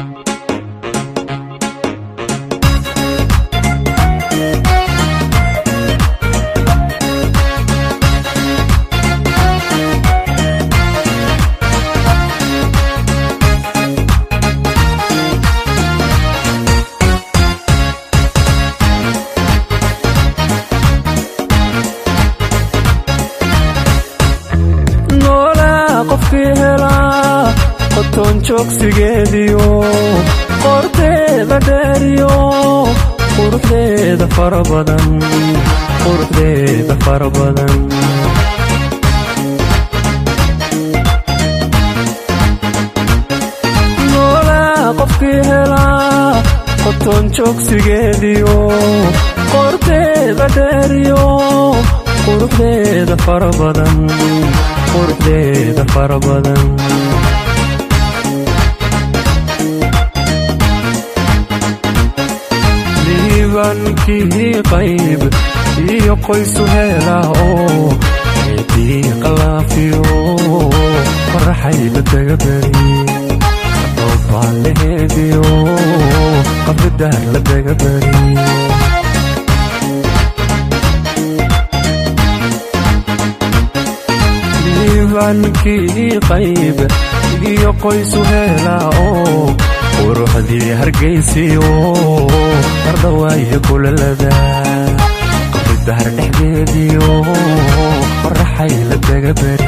noolaa qofkii helaa qotoon joogsigeediyo qorteeda dheeriyo quruxdeeda fara badan quruxdeeda fara badan noolaa qofkii helaa qotoon joogsigeediyo qorteeda dheeriyo quruxdeeda fara badan quruxdeeda fara badan liibankii qayb iyo qoysu heelaa oo eedii qalaafiyo faraxayla daga beri dhoobaa laheediyo qabridaar la daga beri liibankii qayb iyo qoysu heelaa oo quruxdii hargaysiyo ardawaayo kulalada qabridahar dhexdeediyo faraxay la daga beri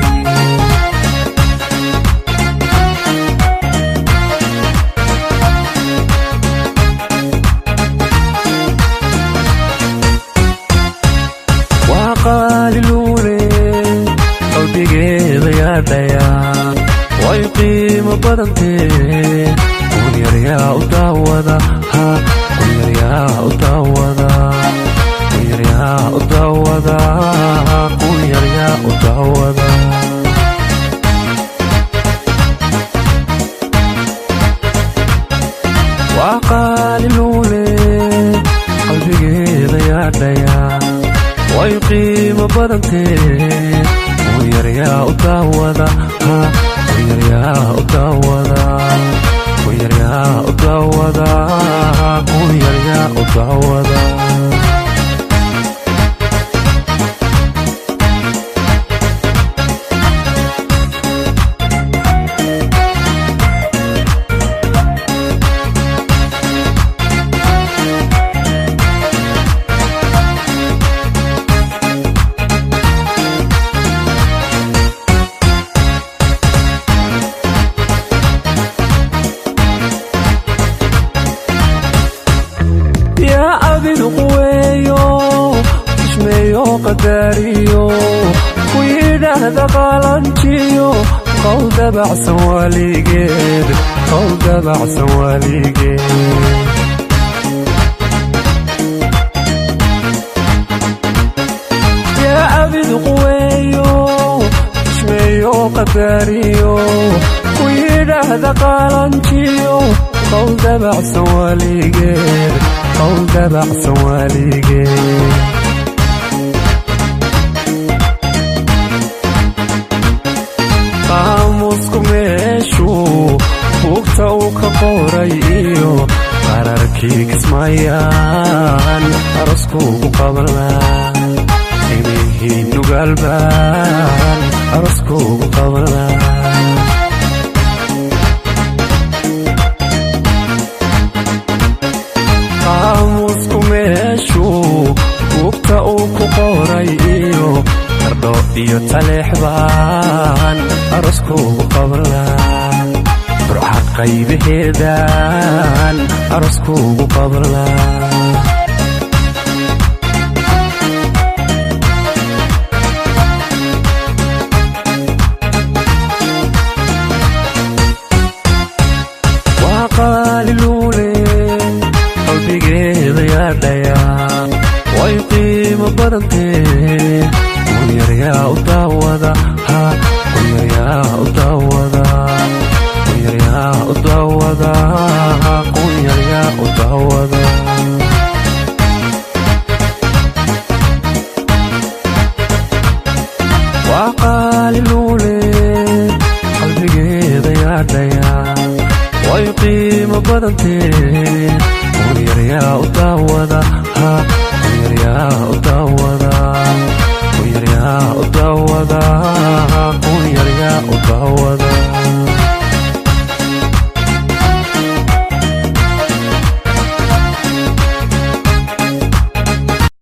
waa qaaliluule qalbigeeda yaadhaya way qiimo badantee kun yaryaa u daawada ha kun yaryaa u daawada kun yaryaa u daawada kun yaryaa u daawada waa qaaliluule qalbigeeda yaadhaya way qiimo badantee kun yaryaa u daawada ha kun yaryaa u daawada kun yaryaa u daawada kun yaryaa u daawada yaa abidu quweeyo ismeeyo qadaariyo ku yidhaahda qaalanjiyo qowl dabacsan waaligeed qowl dabacsan waaligeed yaa abidu quweeyo ismeeyo qadaariyo ku yidhaahda qaalanjiyo qowl dabacsan waaligeed qowl dabacsan waaligeed qaamusku meeshuu buugta uu ka qoray iyo qararkii kismayaan aroskuugu qabanlaa imihii nugaalbaan aroskuugu qabanlaa qaamusku meeshuu buugta uu ku qoray iyo qardho iyo taleexbaan aroskuugu qabanlaa burca qaybaheedaan aroskuugu qabanlaa waa qaaliluule qalbigeeda yaadhaya way qiimo badantee kun yaryaa u daawada ha kun yaryaa u daawada kun yaryaa u daawada kun yaryaa u daawada waa qaaliluule qalbigeeda yaadhaya way qiimo qiimo badantee qunyaryaa u daawada ha qunyaryaa u daawada qunyaryaa u daawada qunyaryaa u daawada